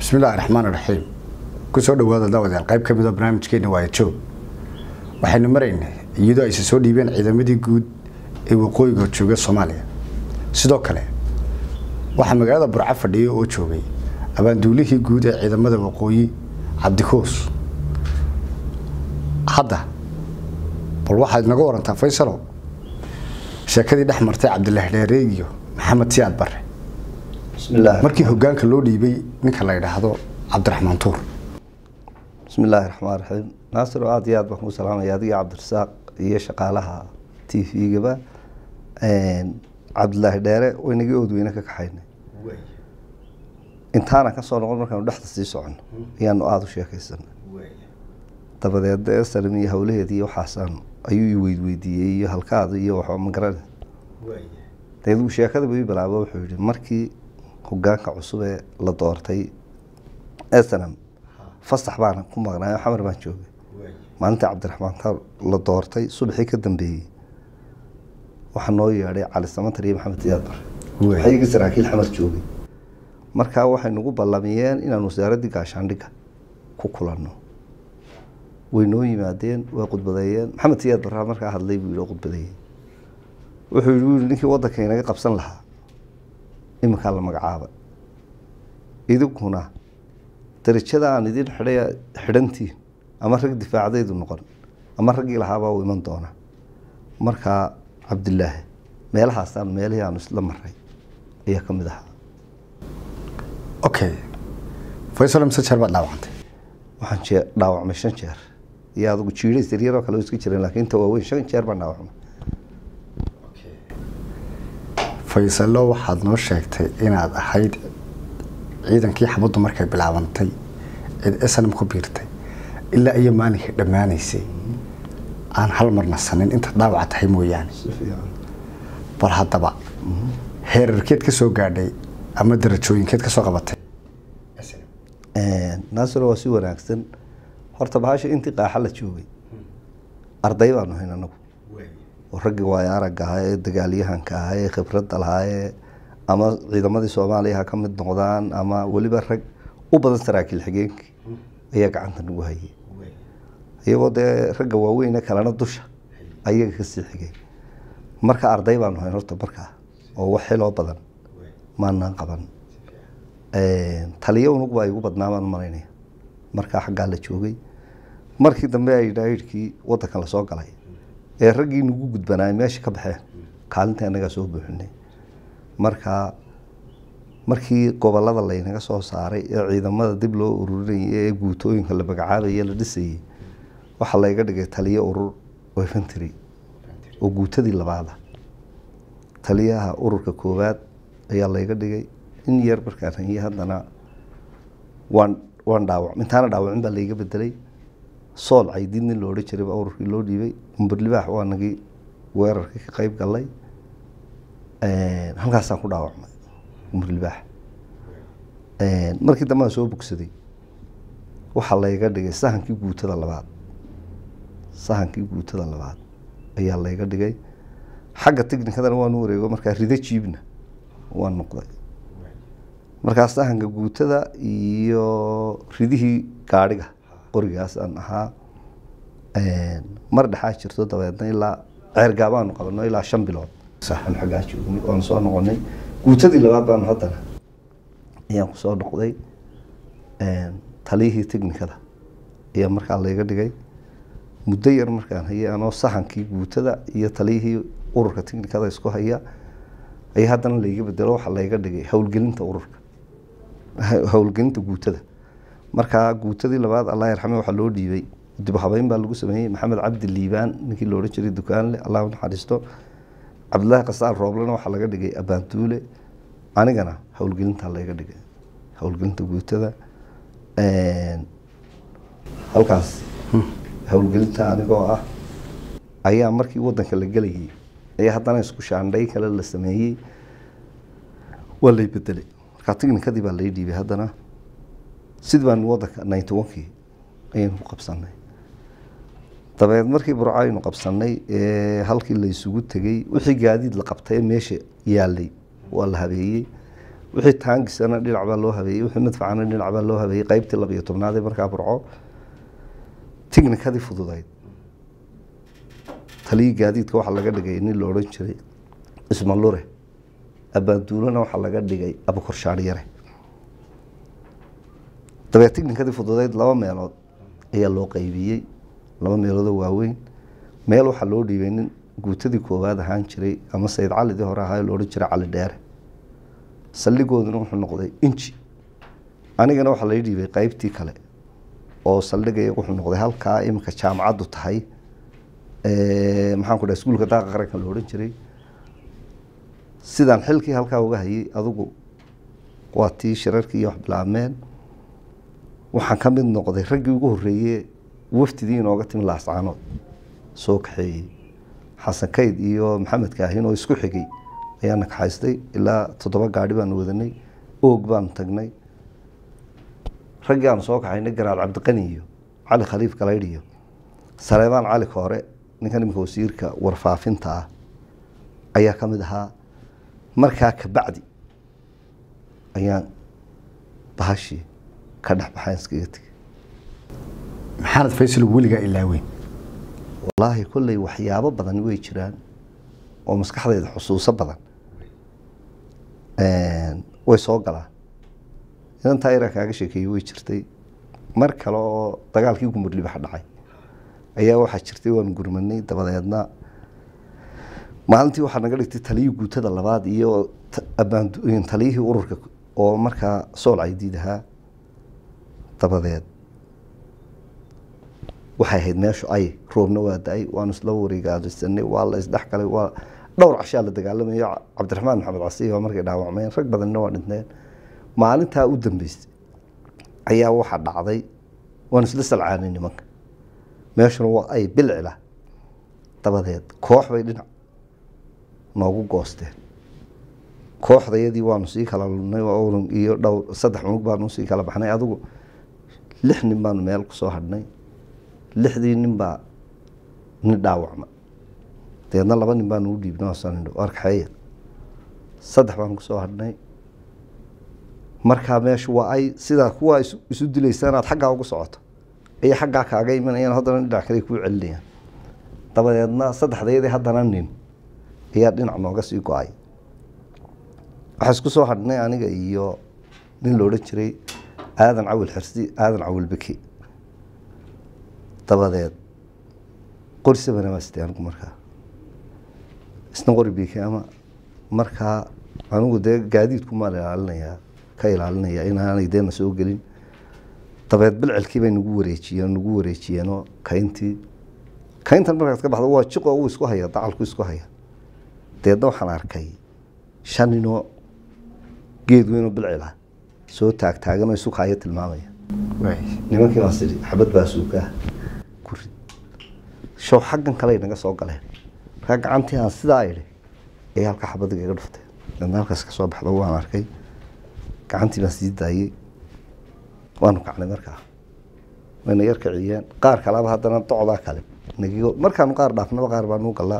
bismillahi raxmaan raxiim kusoo dhawaada daawadayaal qayb ka mid oo barnaamijkeena waaya joog waxaynu maraynay iyadoo ayse soo dhiibeen ciidamadii guud ee waqooyiga jooga soomaaliya sidoo kale waxaa magaalada burco fadhiya oo joogay abaanduulihii guud ee ciidamada waqooyi cabdikuus hadda bal waxaad naga warantaa faysalow sheekadii dhex martay cabdilaahi dheere iyo maxamed siyaad bare bismillahi markii hogaanka loo dhiibay ninka la yidhaahdo cabdiraxmaan tuur bismillaahi raxmaan raxiim naasir oo aada iyo aad baan kuu salaamaya adiga cabdirasaaq iyo shaqaalaha t v-gaba cabdilaahi dheere waynagii oodweyne ka kaxaynay intaana kasoo noqon markaanu dhexda sii socono ayaanu aada u sheekaysanay dabadeed esalam iyo howlaheedii waxaasaan ayuu i weydweydiiyey iyo halkaada iyo waxba magarane dabeed sheekada buu ii bilaabo wuxuu yihi markii hogaanka cusub ee la doortay esanam fasax baan ku maqnaayo xamar baan joogay maalintii cabdiraxmaan taar la doortay subaxii ka dambeeyey waxaa noo yeedhay cali samatar iyo maxamed siyaad bare waxay iga saraakiil xamar joogay markaa waxay nagu ballamiyeen inaan wasaaraddii gaashaandhigga ku kulanno way noo yimaadeen way khudbadeeyeen maxamed siyaad barraa markaa hadlay buu yihi oo khudbadeeyey wuxuu yihi wuu yihi ninkii waddanka inaga qabsan lahaa iminkaa la magacaabay idinkuna darajada aan idin xidhay xidhantiin ama rag difaacdaydu noqon ama raggii lahaabaa u iman doona markaa cabdilaahi meelahaasaan meelihii aanu isla maray ayaa ka mid ahaa okay faysal mise jeer baad dhaawacantay waxaan jee dhaawacmay shan jeer iyo adigu jiidays yaryaroo kale oo iska jireen laakiin inta waaweyn shan jeer baan dhaawacmay faysalo waxaad noo sheegtay inaad ahayd ciidankii xabaddu markay bilaabantay eed snm ku biirtay ilaa iyo maalinkii dhammaanaysay aan hal mar nasanin inta dhaawaca tahay mooyaane bal haddaba heerarkeed ka soo gaadhay ama darajooyinkeed ka soo qabatay naasiro waa si wanaagsan horta bahasha intii qaaxa la joogay arday baanu hayn anagu oo raggii waayo aragga ahaa ee dagaalyahanka ahaa ee khibradda lahaa ee ama ciidamadii soomaaliya ha ka mid noqdaan ama weliba rag u badan saraakiil xigeenkii ayaa gacanta nagu hayay iyagoo dee ragga waaweyne kalena dusha ayaga kasii xigay marka arday baanu hayn horta markaa oo wax xiloo badan maanaan qaban taliyo unug baa igu badnaa baan malaynaya markaa xaggaa la joogay markii dambe ay dhaahidhkii waddankan lasoo galay ee raggii nagu gudbanaay meesha ka baxeen kaalinta anagaa soo buuxinay marka markii gobolada laynaga soo saaray ee ciidamada dib loo ururinayay ee guutooyinka la magacaabaye la dhisayay waxaa layga dhigay taliyo urur oo infantry oo guutadii labaada taliyaha ururka koowaad ayaa layga dhigay in yar markaan hayay haddana waan waan dhaawac intaana dhaawacin baa layga bedelay sool caydiid nin lo odhan jiray baa ururkii loo dhiibay umberlibaax waa nagii weerarkii ka qeyb galay halkaasaan ku dhaawacmay umberlibaax markii dambaan soo bogsaday waxaa layga dhigay sahankii guutada labaad sahankii guutada labaad ayaa layga dhigay xagga technikadana waanu wareego markaa rido jiibna waan noqday markaa sahanka guutada iyo ridihii gaadhiga qorigaasaan ahaa mar dhexaa jirto dabeedna ilaa ceergaabaanu qabano ilaa shan bilood aan xaggaa joognay waanu soo noqonay guutadii labaad baanu haddana ayaan kusoo noqday taliyihii technikada ayaa markaa layga dhigay muddo yar markaan hayay anoo sahankii guutada iyo taliyihii ururka technikada isku haya ayaa haddana layga bedelo waxaa layga dhigay howlgelinta ururka howlgelinta guutada markaa guutadii labaad allah yarxame waxaa loo dhiibay dib habeyn baa lagu sameeyey maxamed cabdi liibaan ninkii loodhan jiray dukaanle allah u naxariisto cabdillaahi kasaal rooblena waxaa laga dhigay abaantuule anigana howlgelintaa layga dhigay howlgelinta guutada halkaas howlgelinta anigoo ah ayaa markii wadanka la gelayay ayaa haddana isku shaandhay kale la sameeyey waa lay bedelay markaa technikadii baa lay dhiibay haddana sidii baan wadanka ninety onkii ayaynu ku qabsanay dabeed markii burco aynu qabsanay ee halkii la isugu tegey wixii gaadiid la qabtay ee meesha yaalay waa la habeeyey wixii taangisana dhinac baa loo habeeyey wixii madfacana dhinac baa loo habeeyey qaybtii labiyo tobnaad ee markaa burco tignikadii fududayd taliyii gaadiidka waxaa laga dhigay nin la odhan jiray ismalure abbaanduulana waxaa laga dhigay abukorshaadhyare dabee tignikadii fududayd laba meelood ayaa loo qaybiyey laba meeloodoo waaweyn meel waxaa loo dhiibay nin guutadii koowaad ahaan jiray ama sayid calidii hore ahaa la odhan jiray cali dheere saldhigooduna wuxuu noqday inji anigana waxaa lai dhiibay qaybtii kale oo saldhigaya wuxuu noqday halkaa iminka jaamacaddu tahay maxaan ku dhaha iskuulka daaqa qaranka la odhan jiray sidaan xilkii halkaa uga hayay adigu waa tii shirarkii iyo wax bilaabmeen waxaan ka mid noqday raggii ugu horreeye wafdidii inooga timi laascaanood soo kaxeeyey xasan kayd iyo maxamed kaahin oo isku xigay ayaana kaxaystay ilaa toddoba gaadhi baanu wadanay oog baanu tagnay raggii aanu soo kaxaynay garaad cabdiqani iyo cali khaliif galaydh iyo saleebaan cali koore ninkan iminka wasiirka warfaafinta ah ayaa ka mid ahaa markaa kabacdi ayaan bahashii ka dhex baxayn iskaga tegay maxaanad faysal weligaa ilaaweyn wallaahi kolley waxyaabo badan way jiraan oo maskaxdayda xusuuso badan way soo galaan inantaa iraa kaaga sheekeeyey way jirtay mar kale oo dagaalkii gumurdhibax dhacay ayaa waxaa jirtay waanu gurmanay dabadeedna maalintii waxaa naga dhigtay taliyii guutada labaad iyo taliyihii ururka oo markaa sool caydiid ahaa dabadeed waxay ahayd meeshu ay roobna waa da-ay waanu isla wareegaadisanay waa la isdhexgalay waa dhowr cashaa la dagaalamayo cabdiraxmaan maxamed casiy waa markay dhaawacmeen rag badanina waa dhinteen maalintaa u dambeysay ayaa waxaa dhacday waanu isla salcaanay nimanka meeshuna waa ay bilcila dabadeed koox bay dhinac noogu goosteen kooxdayadii waanu sii kala lunay iyo dhowr saddex unug baanu sii kala baxnay adigu lix nin baanu meel kusoo hadhnay lixdii nin baa nin dhaawacma dabeedna laba nin baanu u dhiibnay sanindho arkaxeeya saddex baanu kusoo hadhnay markaa meeshu waa ay sidaa kuwaa isu dilaysa inaad xaggaa ugu socoto ayay xaggaa kaaga imanayaan haddana dhinac kale kuu celinayaan dabadeedna saddexdayadii haddana nin ayaa dhinac nooga sii go-ay waxaa isku soo hadhnay aniga iyo nin la odhan jiray aadan cawil xirsi aadan cawil beki dabadeed qori sabana baa sitay anigu markaa isna qori biki ama markaa anigu dee gaadiidku maan ilaalinayaa ka ilaalinaya inaanay deena soo gelin dabeed bilcilkii bay nagu wareejiyeen nagu wareejiyeenoo kayntii kayntan markaad ka baxdo waa jiqo uu isku haya dacalku isku haya deedna waxaan arkay shan ninoo geed weynoo bilcila soo taagtaaganoo isu kaayo tilmaamaya nimankii baa siri xabad baa suukaa ku rid show xaggan kale naga soo galeen markaa gacantii aan sidaa idhi ay halka xabadiga iga dhufteen deedna halkaas ka soo baxdo waan arkay gacantii baan sii daayey waanu kacnay markaa wayna yar kiciyeen qaar kaleba haddana docdaa kale nagigo markaanu qaar dhaafnaba qaar baanu galaa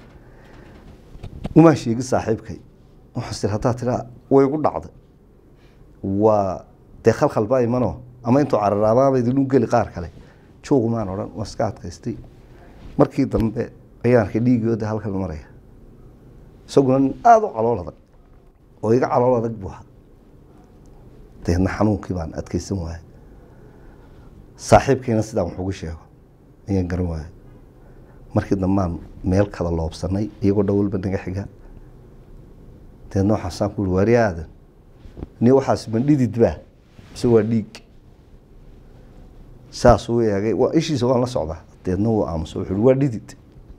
umaa sheegi saaxiibkay waxaas tir haddaa tiraa way igu dhacday waa dee khalkhal baa imanoo ama intuu cararaabaaba idinu geli qaar kale juugumaan odhan waa iska adkaystay markii dambe ayaan arkay dhiigooda halkan maraya isaguna nin aada u calool adag oo iga calool adag buu ahaa deedna xanuunkii baan adkeysan waayay saaxiibkiina sidaan wax ugu sheego ayaan garan waayay markii dambaan meel kada loobsanay iyagoo dhowalba naga xiga deedna waxaasaan ku uri waari aadan ni waxaas mandhidid baa mise waa dhiig saasuu eegay waa ishiisa waan la socdaa deedna wuu aamuso wuxuu uri waa dhidid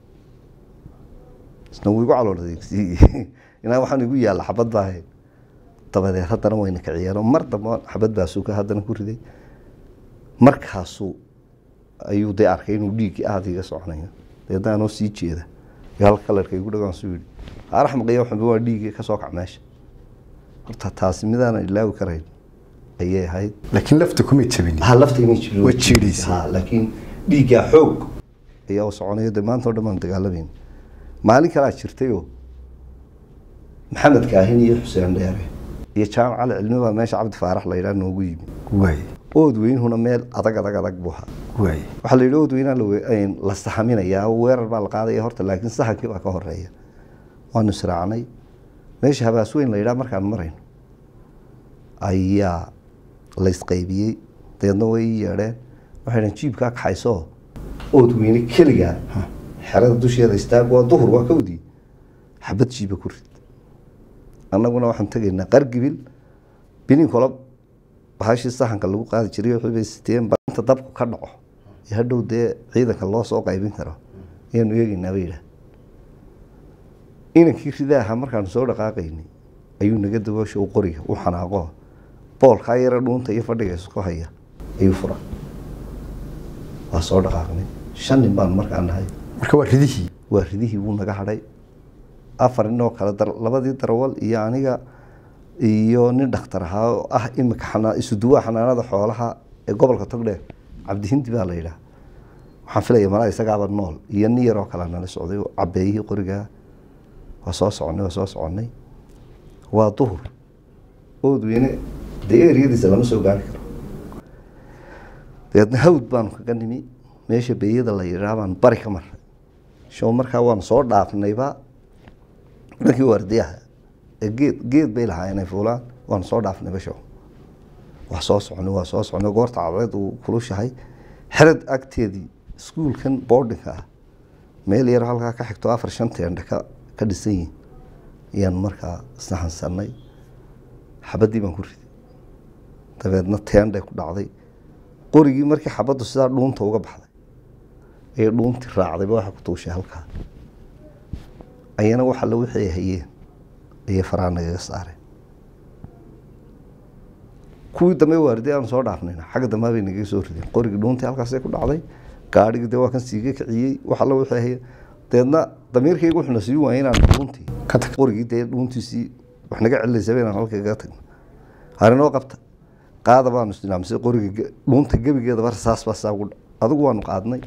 isna wuu igu calool adeegsiiyey inaa waxaan igu yaalla xabad baa ahayd dabadeed haddana wayna kiciyeenoo mar dambe xabad baa suuka haddana ku riday markaasuu ayuu dee arkay inuu dhiiggii aada iga soconayo deedna anoo sii jeeda iyo halka kalarka igu dhagaan suu yihi araxmaqiya waxunba waa dhiiggii kasoo kac meesha horta taasi midaanan ilaawi karayn ayay ahayd laakiin lafta kuma jabin ha laftayna jiro Waa jiidhaysay. Ha, laakiin dhiiggaa xoog ayaa u soconayo dee maanta o dhan baan dagaalamayna maalin kalaa jirtayoo maxamed kaahin iyo xuseen dheere iyo jaamac cali cilmi baa meesha cabdi faarax la yidhaha noogu yimi waaye ood weynhuna meel adag adag adag buu ahaa waaye waxaa la yidhi ood weynaa la we- een, la sahaminayaa weerar baa la qaadaya horta laakiin sahankii baa ka horeeya waanu israacnay meesha habaas weyn la yidhaha markaan marayno ayaa la isqaybiyey dabeedna way ii yeedheen waxay dhaheen jiibkaa kaxaysoo ood weyne keligaa xerada dusheeda istaag waa duhur waa kawdii xabad jiiba ku rid annaguna waxaan tegaynaa qargibil bininkola bahashii sahanka lagu qaadi jiray wixii bay siteen ba inta dabku ka dhaco ee hadhow dee ciidanka loo soo qaybin karo ayaanu eegaynaa bay yidhaah inankii ridaaha markaanu soo dhaqaaqaynay ayuu naga daboosha u qoriga u xanaaqo boolkaa yara dhuunta iyo fadhiga isku haya ayuu fura waa soo dhaqaaqnay shan nin baan markaa nahay marka waa ridihii waa ridihii wuu naga hadhay afar nin oo kale dar- labadii darawal iyo aniga iyo nin dhakhtar ahaa oo ah imika xanaa isuduwaha xanaanada xoolaha ee gobolka togdheer cabdihindi baa la yidhaha waxaan filaya malaa isagaaba nool iyo nin yaroo kale nala socday oo cabeeyihii qorigaa waa soo soconay waa soo soconay waa duhur ood weyne dee eriyadiisa lama soo gaari karo dabeedna hawd baanu kaga nimi meesha beeyada la yidhaha baan bari ka marray show markaa waanu soo dhaafnayba dhankii waardiyaha ee geed geed bay lahaa inay fuulaan waanu soo dhaafnayba show waa soo soconay waa soo soconay goorta cadceed uu kulushahay xerad agteedii iskuulkan boardinka ah meel yar halkaa ka xigto afar shan teendhe ka ka dhisan yihin ayaan markaa isnaxansanay xabaddii baan ku riday dabeedna teendhay ku dhacday qorigii markii xabaddu sidaa dhuunta uga baxday ayay dhuuntii raacdayba waxa ku tuushay halkaa ayana waxa la wixii ay hayeen ayay faraa nagaga saareen kuwii dambe waardi aan soo dhaafnayna xagga dambe bay nagaga soo rideen qorigii dhuuntii halkaasay ku dhacday gaadhigii dee waa kan siiga kiciyey waxa la wixii ay hayeen dabeedna damiirkayga wuxuuna sii waayay inaan dhuuntii ka tag qorigii dee dhuuntiisii wax naga celilaysaba inaan halka kaga tagno harinoo qabta qaada baanu isdinaamsay qoriga ge- dhuunta gebigeedaba rasaas baa saa ugu dha adigu waanu qaadnay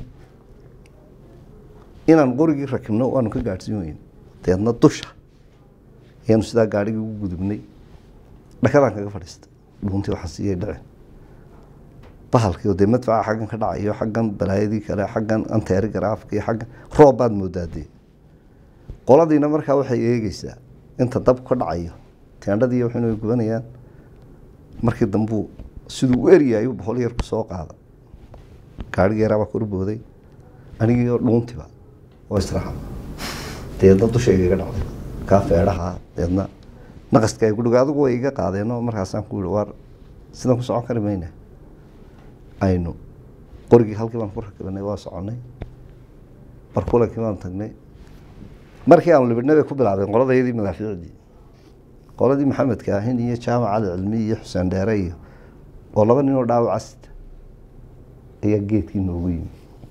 inaan qorigii rakibno waanu ka gaadhsiin weyne dabeedna dusha ayaanu sidaa gaadhigii ugu gudubnay dhakadaan kaga fadhiistay dhuuntii waxaa siiyay dhaceen bahalkii oo dee madfaca xaggan ka dhacayo xaggan balaayadii kale xaggan anteeri garaafka iyo xaggan roob baad moodaa dee qoladiina markaa waxay eegeysaa inta dab ka dhacayo teendhadii waxayna way gubanayaan markii dambuu siduu u eryayo boqol yar ku soo qaada gaadhigii yaraabaa kor booday anigii oo dhuuntiba oo israaca deedna dushayga iga dhacday kaa feedhaha deedna naqaska ay ku dhigay adigu way iga qaadeenoo markaasaan ku yihi waar sidan ku socon kari mayna aynu qorigii halkii baan ku rakibanay waa soconay barkulankii baan tagnay markii aanu libidhnay bay ku bilaabeen qoladayadii madaafiicdii qoladii maxamedka ahin iyo jaamac cali cilmi iyo xuseen dheere iyo oo laba nin oo dhaawaca sita ayaa geedkii noogu yimi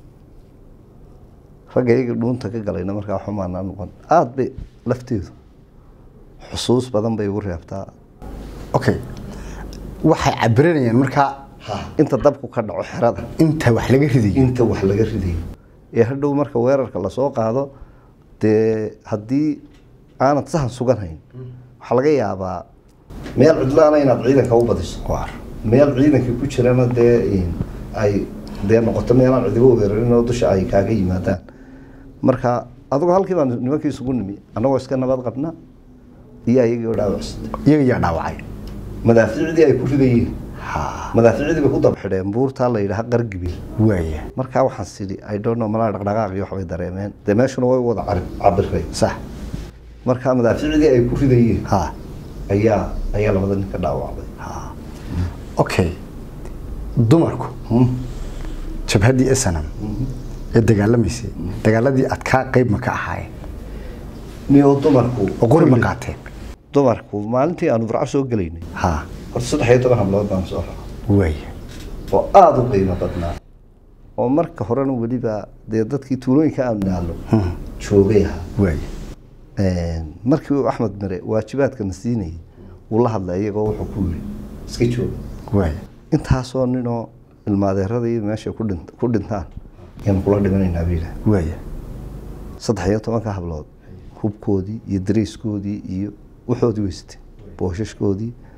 ragga iyaga dhuunta ka galayna markaa xumaanaa noqon aada bay lafteedu xusuus badan bay igu reebtaa okay waxay cabiranayaan markaa inta dabku ka dhaco xerada inta wax laga ridayo inta wax laga ridayo ee hadhow marka weerarka lasoo qaado dee haddii aanad sahan sugan hayn waxaa laga yaabaa meel cidlaana inaad ciidanka u badiso waar meel ciidankii ku jirana dee ay dee noqoto meelaan cidibo weerarin oo dusha ay kaaga yimaadaan marka adigu halkii baan nimankii isugu nimi annagoo iska nabad qabna iyo ayagii oo dhaawacsita iyaga yaa dhaawacay madaafiicdii ay ku ridayeen ha madaafiicdii bay ku daba xidheen buurtaa la yidhaha qargibil waaya markaa waxaan sidhi i don't know malaa dhaqdhaqaaq iyo waxbay dareemeen dee meeshuna way wada cari- cabireen sax marka madaafiicdii ay ku ridayeen ha ayaa ayaa labada nin ka dhaawacday ha okay dumarku Hmm. jabhaddii esanam ee dagaalamaysay dagaaladii adkaa qayb ma ka ahaayeen niyoo dumarku oo qori ma qaateen dumarku maalintii aanu burco soo gelaynay ha horta saddex iyo toban hablood baan soo rara waaya oo aada u qiimo badnaa oo marka horena weliba dee dadkii tuulooyinka aanu naallo joogay ahaa waaya markii uu axmed mire waajibaadkana siinayay wuu la hadlay iyagoo wuxuu ku yiri iska jooga waaya intaasoo ninoo ilmaadeeradii meesha ku dhin- ku dhintaan ayaanu kula dhimanaynaa buu yidhaah waaya saddex iyo tobanka hablood hubkoodii iyo dareyskoodii iyo waxoodii weysatay booshaskoodii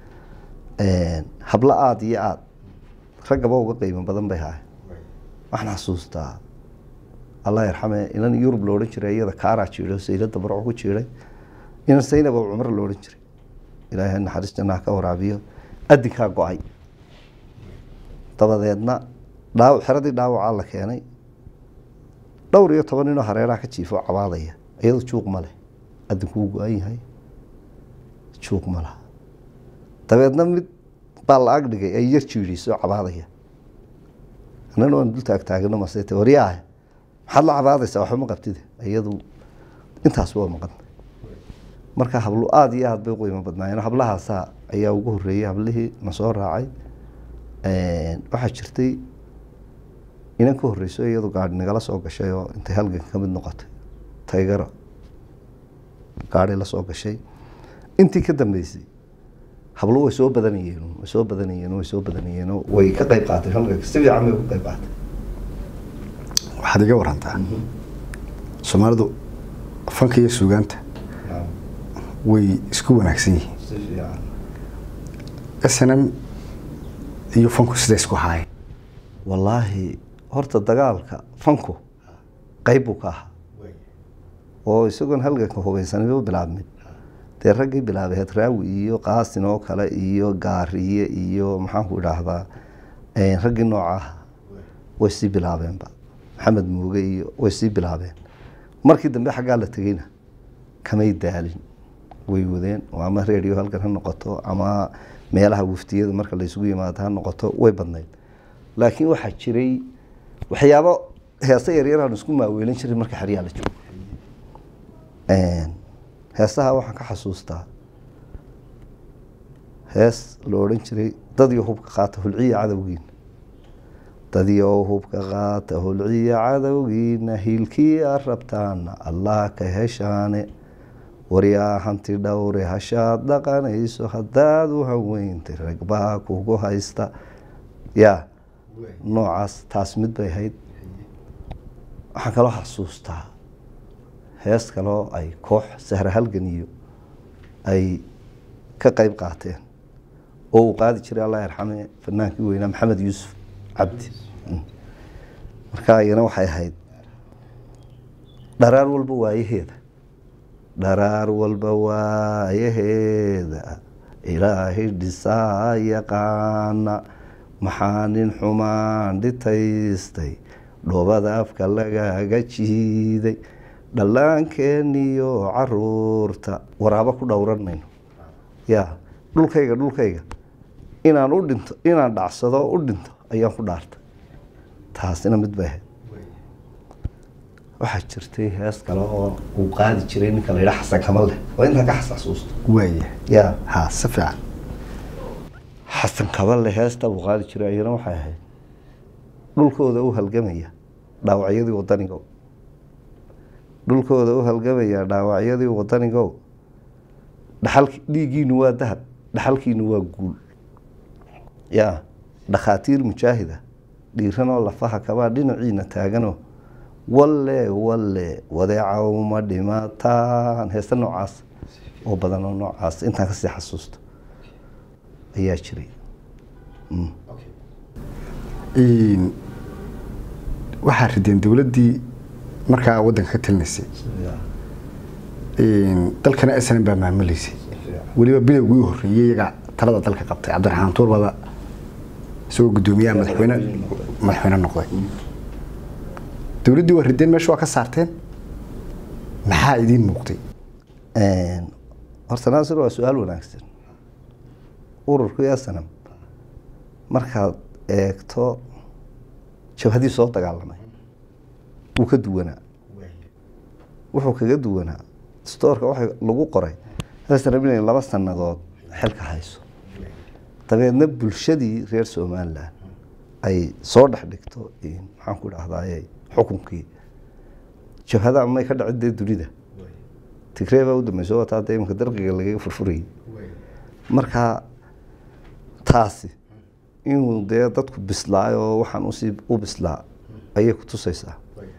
hablo aada iyo aada raggaba uga qiimo badan bay haay waxaan xasuustaa allah yarxame inan yurub lo odhan jiray iyada kaaraa jiiday saylada barco ku jiiday inan saynab oo cumar lo odhan jiray ilaahay naxariis jannaha ka waraabiyo adinkaa go-ay dabadeedna dhaaw xeradii dhaawacaa la keenay dhowr iyo toban ninoo hareeraha ka jiifo cabaadaya iyado juuq ma leh adinkuu go-an yahay juuq ma laha dabeedna mid baa la ag dhigay ay yar jiidhiisoo cabaadaya annana waan dul taagtaagano masete waryaah maxaad la cabaadaysaa waxba ma qabtide iyadu intaas waa maqan marka hablo aada iyo aada bay u qiimo badnaayeen hablahaasaa ayaa ugu horreeyey hablihii na soo raacay waxaa jirtay inan ka horreyso iyadu gaari nagala soo gashay oo intay halganka ka mid noqotay taygaro gaari la soo gashay intii ka dambeysay hablo way soo badanayeen way soo badanayeen way soo badanayeen way ka qayb qaatay halganka si fiican bay uga qayb qaatay waxaad iga warantaa soomaalidu fanka iyo suugaanta way isku wanaagsan yihiin si fiican s n m iyo fanku sida isku haayeen wallaahi horta dagaalka fanku qayb buu ka ahaa oo isagoon halganka hubaysanaba bilaabmin dee raggii bilaabay hadraawi iyo qaasin oo kale iyo gaariye iyo maxaanku idhaahdaa raggii noocaah way sii bilaabeenba maxamed muuge iyo way sii bilaabeen markii dambe xaggaa la tegeyna kamay daalin way wadeen oo ama redio halkan ha noqoto ama meelaha waftiyada marka laysugu yimaado ha noqoto way badnayd laakiin waxaa jiray waxyaabo heese yaryar aan isku maaweelin jiray marka xeryaa la joogo heesaha waxaan ka xasuustaa hees la odhan jiray dadyo hubka qaata hulciya cadowgiina dadyo hubka qaata hulciya cadowgiina hiilkii a rabtaana allah ka heshaane waryaa hanti dhowre hashaad dhaqanayso haddaad u haweyntay ragbaa kugu haysta yaa noocaas taas mid bay ahayd waxaan kaloo xasuustaa hees kaloo ay koox sahra halgan iyo ay ka qeyb qaateen oo uu qaadi jiray allah yarxame fanaankii weynaa maxamed yuusuf cabdi marka iyana waxay ahayd dharaar walba waayaheeda dharaar walba waayaheeda ilaahay dhisaa yaqaana maxaa nin xumaan dhitaystay dhoobada afka lagaga jiiday dhallaankeeniyo caruurta waraabo ku dhowran mayno yaa dhulkayga dhulkayga inaan u dhinto inaan dhacsado u dhinto ayaan ku dhaartay taasina mid bay ahayd waxaa jirtay hees kale oo uu qaadi jiray ninka la yidhaha xasan kamal leh waa intaa ka xasuusto waaya yaa ha si fiican xasan kaballe heesta buu qaadi jiray ayana waxay ahayd dhulkooda u halgamaya dhaawacyadii wadanigo dhulkooda u halgamaya dhaawacyadii wadanigo dhaxal dhiiggiinu waa dahab dhaxalkiinu waa guul yaa dhakhaatiir mujaahida dhiiranoo lafaha kabaa dhinaciina taaganoo walle walle wadeeca uma dhimataan heesta noocaas oo badan oo noocaas intaan kasii xasuusto ayaa jiray waxaa rideen dowladdii markaa waddanka ka talinaysay dalkana s n m baa maamuleysay weliba bilowgii u horreeyey iyaga talada dalka qabtay cabdiraxmaan tuurbada isagoo guddoomiyaha madaxweyne madaxweyne noqday dowladdii waa rideen meesha waa ka saarteen maxaa idiin muuqday horta naasir waa su-aal wanaagsan ururkii asanam markaad eegto jabhadii soo dagaalamay wuu ka duwanaa wuxuu kaga duwanaa stoorka waxa lagu qoray asanam inay laba sanadood xilka hayso dabeedna bulshadii reer somalilan ay soo dhex dhigto maxaan ku dhahdaye xukunkii jabhada may ka dhacin dee dunida tigree baa u dambeyso wataa dee imanka darqiga lagaga furfurayay marka taasi inuu dee dadku bislaayo oo waxaan usii u bislaa ayay ku tusaysaa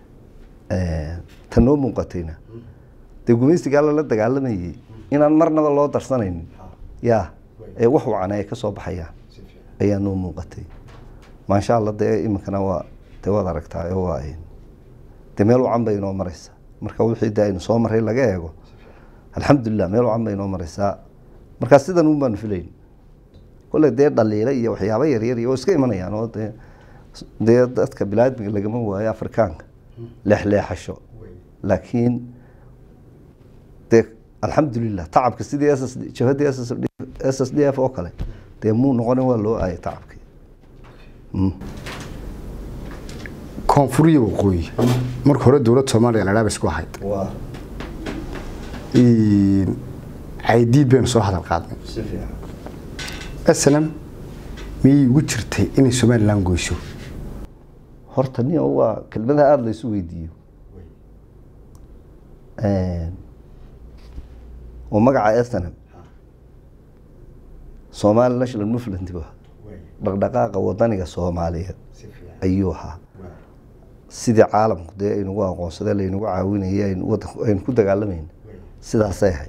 ta noo muuqatayna dee gumaysigaa lala dagaalamayay inaan marnaba loo darsanaynin yaa ee wax wacan ay ka soo baxayaan ayaa noo muuqatay maasha allah dee iminkana waa dee waad aragtaa oo waa dee meel wacan bay inoo mareysaa marka wixii dee aynu soo maray laga eego alxamdulilah meel wacan bay inoo mareysaa markaa sidan un baanu filayn kolle dee dhaliila iyo waxyaabo yaryar iyo oo iska imanayaan oo dee dee dadka bilaadmiga lagama waayo afrikaanka leexleexasho laakiin dee alxamdulilah tacabka sidii s s jabhadii s s s d f oo kale dee muu noqonin waa loo aayay tacabkii koonfuriya waqooyi marka hore dowladda soomaaliya ladhaaba isku ahayd caydiid baynu soo hadal qaadnay aslam miyay ugu jirtay inay somalilan goyso horta nin waa kelmadaha aada laysu weydiiyo oo magaca snm somali national movement bu dhaqdhaqaaqa wadaniga soomaaliyeed ayuu ahaa sidii caalamku dee aynagu aqoonsade laynagu caawinayay aynu ku dagaalamayna sidaasay ahayd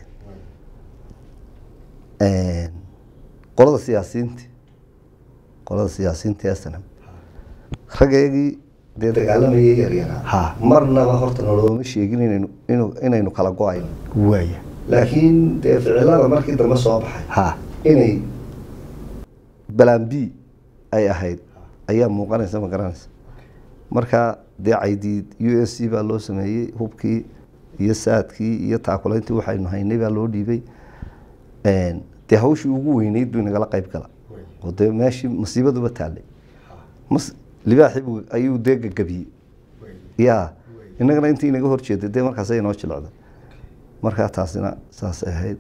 qolada siyaasiyiinti qolada siyaasiyiinta snm raggeygii dee dagaalamayay yaryaraa marnaba horta nolooma sheegin inaynu inu inaynu kala go-ayno waaya laakiin dee ficilada markii dambe soo baxay ha inay balan b ay ahayd ayaa muuqanaysa ma garanaysa marka dee caydiid u s c baa loo sameeyey hubkii iyo saadkii iyo taakulayntii waxaynu haynay baa loo dhiibay dee hawshii ugu weyneyd buu inagala qayb gala oo dee meeshii masiibaduba taallay mas libaaxi buu ayuu dee gagabiyey ya innagana intii inaga horjeeday dee markaasay inoo jilecday markaa taasina saasay ahayd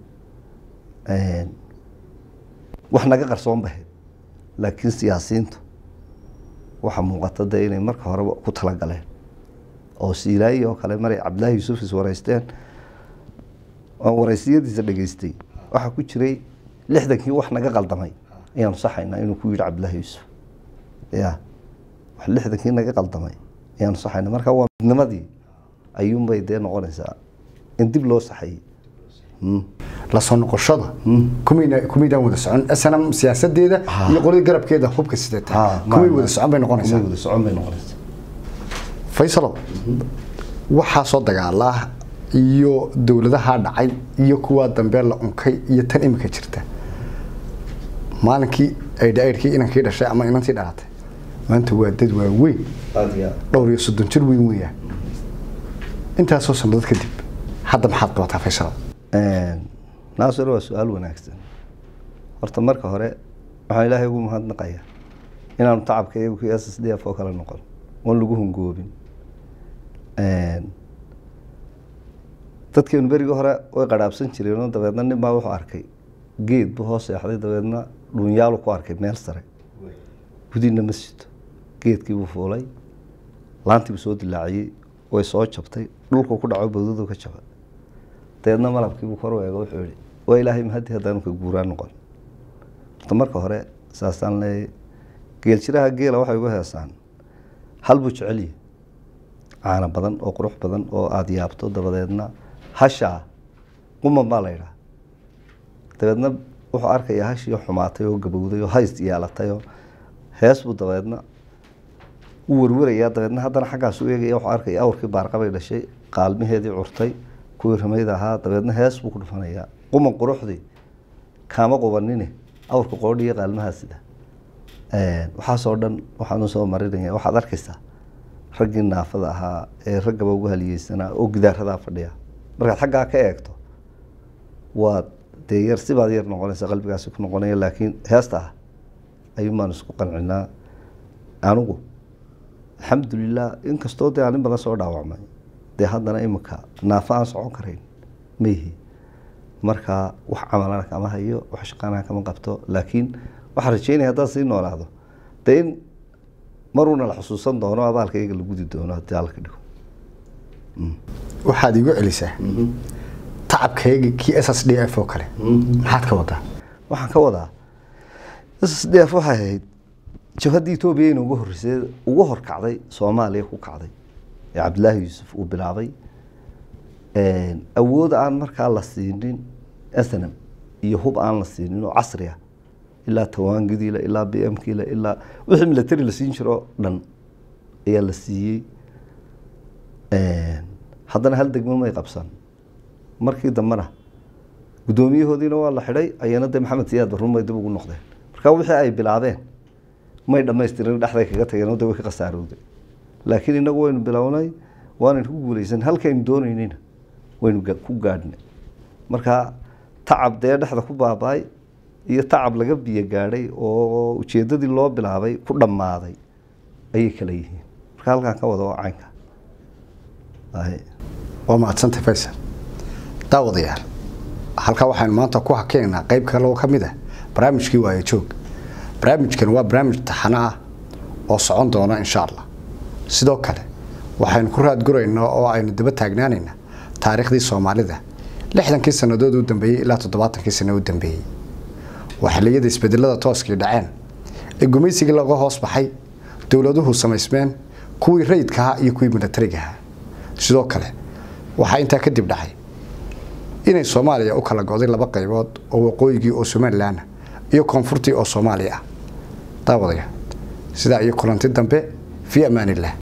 wax naga qarsoon ba ahayd laakiin siyaasiyiintu waxaa muuqata dee inay marka horeba ku talagaleen oo siilaayi oo kale maray cabdillaahi yuusuf is wareysteen oo wareysiyadiisa dhegeystay waxaa ku jiray lixdankii wax naga qaldamay ayaanu saxaynaa inuu ku yidhi cabdillaahi yuusuf ya wax lixdankii naga qaldamay ayaanu saxaynaa marka waa midnimadii ayuunbay dee noqonaysaa in dib loo saxayey la soo noqoshada kumayna kumaydaan wada socon snm siyaasadeeda iyo qolada garabkeeda hubka sidata kumay wada socon bay noqonaysaa wada socon bay noqonaysaa faysalo waxaa soo dagaalaa iyo dowladaha dhacay iyo kuwa dambe la unkay iyo tan imika jirta maalinkii aydhaydhkii inankii dhashay ama inantii dhalatay maanta waa dad waaweyn aada iyo dhowr iyo soddon jir weyn weeyaan intaasoo sannadood kadib hadda maxaad qabataa faysalo aad naasir waa su-aal wanaagsan horta marka hore waxaan ilaahay ugu mahadnaqayaa inaanu tacabka iyagu kii s s d f oo kale noqon oon lagu hungoobin dadkeenu berigii hore way qadhaabsan jireenoo dabeedna nin baa wuxuu arkay geed buu hoos seexday dabeedna dhuunyaalu ku arkay meel sare gudina ma sito geedkii buu fuulay laantii buu soo dilaaciyey way soo jabtay dhulku ku dhaco bawdadu ka jabay dabeedna malabkiibuu kor u eego wuxuu yihi waa ilaahay mahadii haddaanu ka guuraa noqon horta marka hore saasaan leeyahay geeljiraha geela waxay uga heesaan hal buu jecelyahay caano badan oo qurux badan oo aada yaabto dabadeedna hashaa quman baa la yidhaha dabeedna wuxuu arkayaa hashii xumaatay oo gabowday oo hays yeelatay oo hees buu dabeedna u warwarayaa dabeedna haddana xaggaas u eegaya wuxuu arkaya awrkii baarqabay dhashay qaalmaheedii curtay kuwii ramayda ahaa dabeedna hees buu ku dhufanayaa quman quruxdii kaama qubanine awrka qoodhiyo qaalmahaa sida waxaasoo dhan waxaan usoo marinaya waxaad arkaysaa raggii naafada ahaa ee raggaba ugu haliyeysanaa oo gidaaradaa fadhiya markaad xaggaa ka eegto waad dee yar sibaad yar noqonaysa qalbigaasi ku noqonaya laakiin heesta ah ayuun baan isku qancinaa anigu alxamdulilah inkastoo dee anin badan soo dhaawacmay dee haddana imika naafo aan socon karayn ma yihi marka wax camalana kama hayo wax shaqaana kama qabto laakiin waxaan rajeynaya haddaan sii noolaado dee in maruuna la xusuusan doono abaalka iyaga la gudi doono haddii alla ka dhigo waxaad igu celisaa tacabkayga kii s s d f oo kale maxaad ka wadaa waxaan ka wadaa s s d f waxay ahayd jabhaddii etoobiya in ugu horreysay ugu horkacday soomaaliya ku kacday ee cabdillaahi yuusuf uu bilaabay awood aan markaa la siinin snm iyo hub aan la siinin oo casri ah ilaa tawaangidiile ilaa b m kiile ilaa wixii military la siin jiro dhan ayaa la siiyey haddana hal degmo may qabsan markii dambena guddoomiyahoodiina waa la xidhay ayana dee maxamed siyaad barruun bay dib ugu noqdeen marka wixii ay bilaabeen may dhamaystirin dhexday kaga tageen oo de way ka khasaarowday laakiin inagu waynu bilownay waanaynu ku guuleysan halkaynu doonaynayna waynu ku gaadhnay marka tacab dee dhexda ku baaba-ay iyo tacab laga biyo gaadhay oo ujeedadii loo bilaabay ku dhammaaday ayay kala yihiin marka halkaan ka wada waa caynka waa mahadsantay faysal daawadayaal halkaa waxaynu maanta ku hakeynaa qeyb kale oo ka mid ah barnaamijkii waaye joog barnaamijkan waa barnaamij taxano ah oo socon doona insha allah sidoo kale waxaynu ku raadguraynaa oo aynu daba taagnaanaynaa taariikhdii soomaalida lixdankii sannadood u dambeeyey ilaa toddobaatankii sano u dambeeyey waa xilliyada isbedelada tooskii dhaceen ee gumaysigii laga hoos baxay dowladuhu samaysmeen kuwii rayidka ahaa iyo kuwii milatariga ahaa sidoo kale waxaa intaa kadib dhacay inay soomaaliya u kala go'day laba qaybood oo waqooyigii oo somalilan iyo koonfurtii oo soomaaliya ah daawadaya sidaa iyo kulanti dambe fii amaan illah